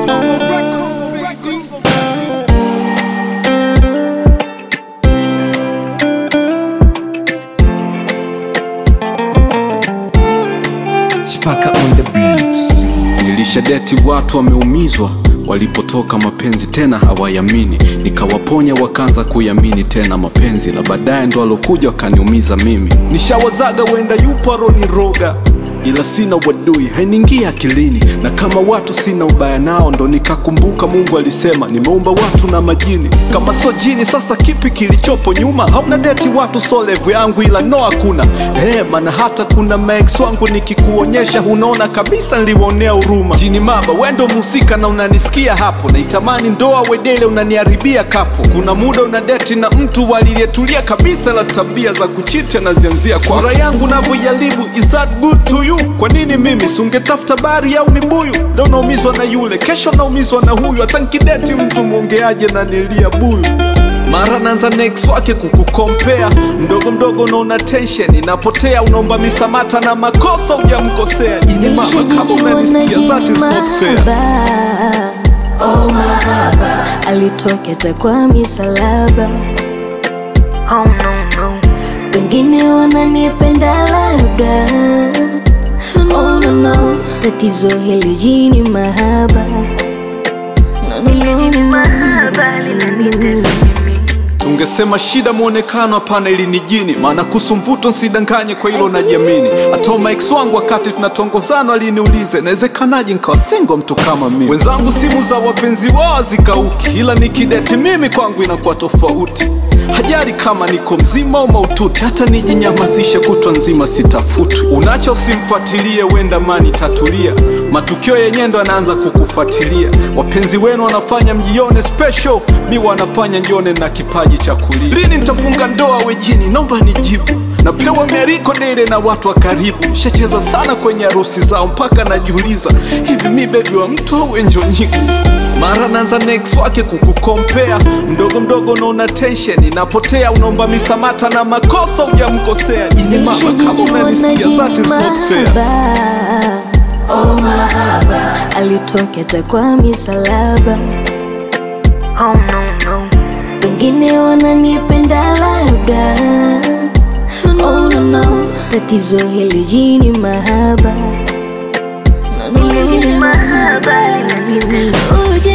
Chipaka on the beats. Nilishadeti watu wameumizwa walipotoka mapenzi tena hawayamini, nikawaponya wakaanza kuyamini tena mapenzi, la baadaye ndo alokuja wakaniumiza mimi. Nishawazaga wenda yupo aroniroga ila sina wadui hainiingia akilini, na kama watu sina ubaya nao, ndo nikakumbuka Mungu alisema nimeumba watu na majini. Kama so jini, sasa kipi kilichopo nyuma? Hauna deti watu so levu yangu, ila no hakuna hey, maana hata kuna maex wangu nikikuonyesha, unaona kabisa niliwaonea huruma. Jini maba, wendo mhusika na unanisikia hapo, naitamani ndoa wedele, unaniharibia kapo. Kuna muda una deti na mtu walilietulia kabisa, la tabia za kuchiti anazianzia kwa furaha yangu navyoijaribu. Is that good to you? Kwa nini mimi sungetafuta bari au mibuyu? Leo naumizwa na yule, kesho naumizwa na huyu. Hata nkideti mtu mwongeaje na nilia buyu mara naanza next wake kukukompea mdogo mdogo, unaona tension inapotea, unaomba misamata na makosa hujamkosea. Jini mama, kama unanisikia that is not fair. Oh mahaba alitoketa kwa misalaba oh, no, no. Wengine wananipenda labda oh, no, no. Tatizo hili jini mahaba no, no, no, no. Tungesema shida mwonekano, hapana, ili ni jini. Maana kuhusu mvuto nsidanganye, kwa hilo najiamini. Hata maex wangu wakati tunatongozana aliniulize inawezekanaje nkawa single mtu kama mimi. Wenzangu simu za wapenzi wao zikauki, ila nikideti mimi kwangu inakuwa tofauti. Hajali kama niko mzima au maututi, hata nijinyamazishe kutwa nzima sitafuti. Unacho usimfuatilie, wenda mani tatulia, matukio yenyewe ndo anaanza kukufuatilia. Wapenzi wenu wanafanya mjione special, mi wanafanya njione na kipaji cha kulia. Lini nitafunga ndoa wejini? Naomba nijibu. Napewa miariko dele na watu wa karibu, shacheza sana kwenye harusi zao mpaka najiuliza hivi mi bebi wa mtu au enjo nyigu mara naanza next wake kukukompea mdogo mdogo, unaona tension inapotea, unaomba misamata na makosa hujamkosea. Jini mama, kama unanisikia that is not fair. Oh mahaba alitoketa kwa misalaba oh, no, no. Wengine wananipenda labda oh, no, no. Tatizo hili jini mahaba no, no, no, no. Uje